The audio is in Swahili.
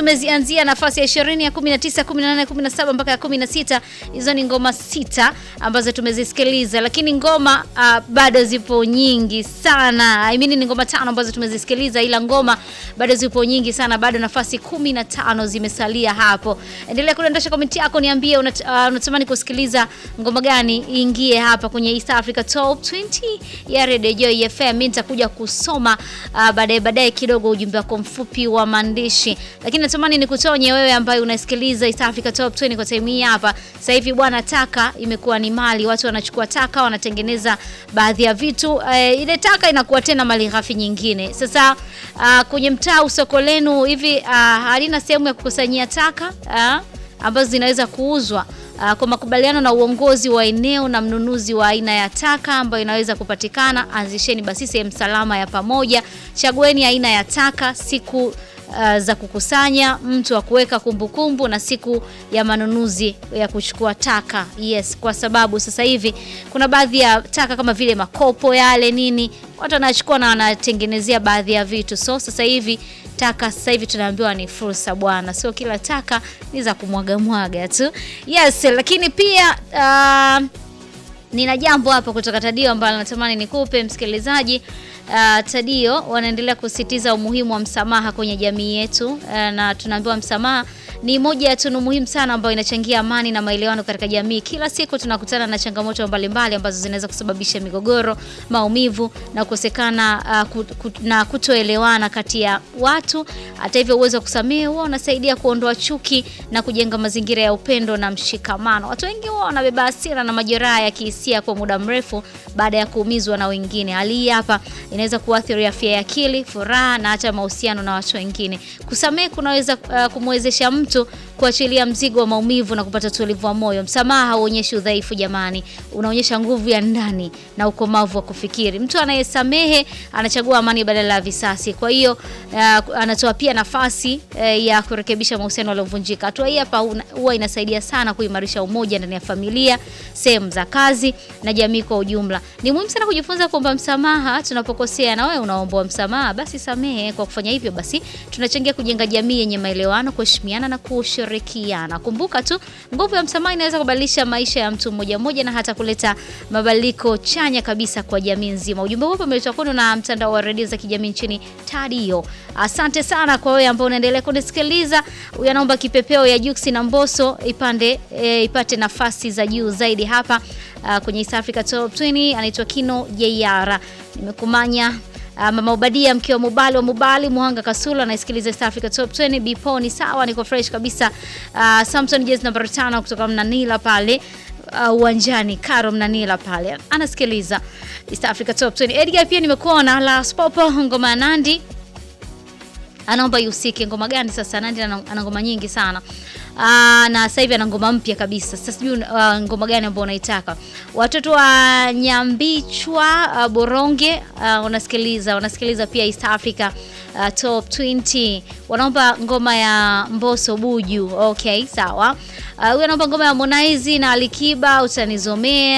tumezianzia nafasi ya 20 ya 19, 18, 17 mpaka ya 16. Hizo ni ngoma sita ambazo tumezisikiliza, lakini ngoma uh, bado zipo nyingi sana. I mean ni ngoma tano ambazo tumezisikiliza, ila ngoma bado zipo nyingi sana, bado nafasi 15 zimesalia hapo. Endelea kudondosha komenti yako, niambie unat- uh, unatamani kusikiliza ngoma gani iingie hapa kwenye East Africa Top 20 ya Radio Joy FM. Mimi nitakuja kusoma uh, baadaye baadaye kidogo ujumbe wako mfupi wa maandishi, lakini natamani nikutonye wewe ambaye unasikiliza East Africa Top 20 kwa time hii hapa. Sasa hivi bwana, taka imekuwa ni mali, watu wanachukua taka wanatengeneza baadhi ya vitu uh, ile taka inakuwa tena mali ghafi nyingine. Sasa uh, kwenye mtaa usoko lenu hivi uh, halina sehemu ya kukusanyia taka uh, ambazo zinaweza kuuzwa uh, kwa makubaliano na uongozi wa eneo na mnunuzi wa aina ya taka ambayo inaweza kupatikana. Anzisheni basi sehemu salama ya pamoja, chagueni aina ya taka, siku uh, za kukusanya, mtu wa kuweka kumbukumbu na siku ya manunuzi ya kuchukua taka. Yes, kwa sababu sasa hivi kuna baadhi ya taka kama vile makopo yale nini, watu wanachukua na wanatengenezea baadhi ya vitu. So sasa hivi taka sasa hivi tunaambiwa ni fursa bwana, sio kila taka ni za kumwaga mwaga tu. Yes, lakini pia uh, nina jambo hapa kutoka Tadio ambalo natamani nikupe msikilizaji. Uh, Tadio wanaendelea kusisitiza umuhimu wa msamaha kwenye jamii yetu uh, na tunaambiwa msamaha ni moja ya tunu muhimu sana ambayo inachangia amani na maelewano katika jamii. Kila siku tunakutana na changamoto mbalimbali ambazo zinaweza kusababisha migogoro, maumivu na kukosekana uh, kut, kut, na kutoelewana kati ya watu. Hata hivyo, uwezo wa kusamehe huwa unasaidia kuondoa chuki na kujenga mazingira ya upendo na mshikamano. Watu wengi huwa wanabeba hasira na majeraha ya kihisia kwa muda mrefu baada ya kuumizwa na wengine. Hali hii hapa inaweza kuathiri afya ya akili, furaha na hata mahusiano na watu wengine. Kusamehe kunaweza uh, kumwezesha mtu kuachilia mzigo wa maumivu na kupata utulivu wa moyo. Msamaha hauonyeshi udhaifu jamani, unaonyesha nguvu ya ndani na ukomavu wa kufikiri. Mtu anayesamehe anachagua amani badala ya visasi. Kwa hiyo uh, anatoa pia nafasi uh, ya kurekebisha mahusiano yaliyovunjika. Hatua hii hapa huwa inasaidia sana kuimarisha umoja ndani ya familia, sehemu za kazi na jamii kwa ujumla. Ni muhimu sana kujifunza kuomba msamaha tunapokosea, na wewe unaomba msamaha, basi samehe. Kwa kufanya hivyo, basi tunachangia kujenga jamii yenye maelewano, kuheshimiana na kushirikiana. Kumbuka tu nguvu ya msamaha inaweza kubadilisha maisha ya mtu mmoja mmoja na hata kuleta mabadiliko chanya kabisa kwa jamii nzima. Ujumbe huu umeletwa kwenu na mtandao wa redio za kijamii nchini Tadio. Asante sana kwa wewe ambao unaendelea kunisikiliza. Huyu anaomba kipepeo ya Juksi na Mbosso ipande e, ipate nafasi za juu zaidi hapa uh, kwenye East Africa Top 20. Anaitwa Kino Jeyara. Nimekumanya Uh, Mama Ubadia mke wa Mubali wa Mubali Muhanga Kasula anaisikiliza East Africa Top 20. Bipo ni sawa, niko fresh kabisa. Uh, Samson Jazz namba 5 kutoka Mnanila pale uwanjani uh, Karo Mnanila pale anasikiliza East Africa Top 20. Edgar pia nimekuona la Spopo ngoma ya Nandi anaomba ihusike. Ngoma gani sasa? Nandi ana ngoma nyingi sana. Aa, na sasa hivi ana ngoma mpya kabisa. Sasa sijui uh, ngoma gani ambayo unaitaka. Watoto wa Nyambichwa uh, Boronge uh, unasikiliza unasikiliza pia East Africa uh, Top 20. Wanaomba ngoma ya Mbosso Buju. Okay, sawa. Huyu uh, anaomba ngoma ya Harmonize na Alikiba utanizomea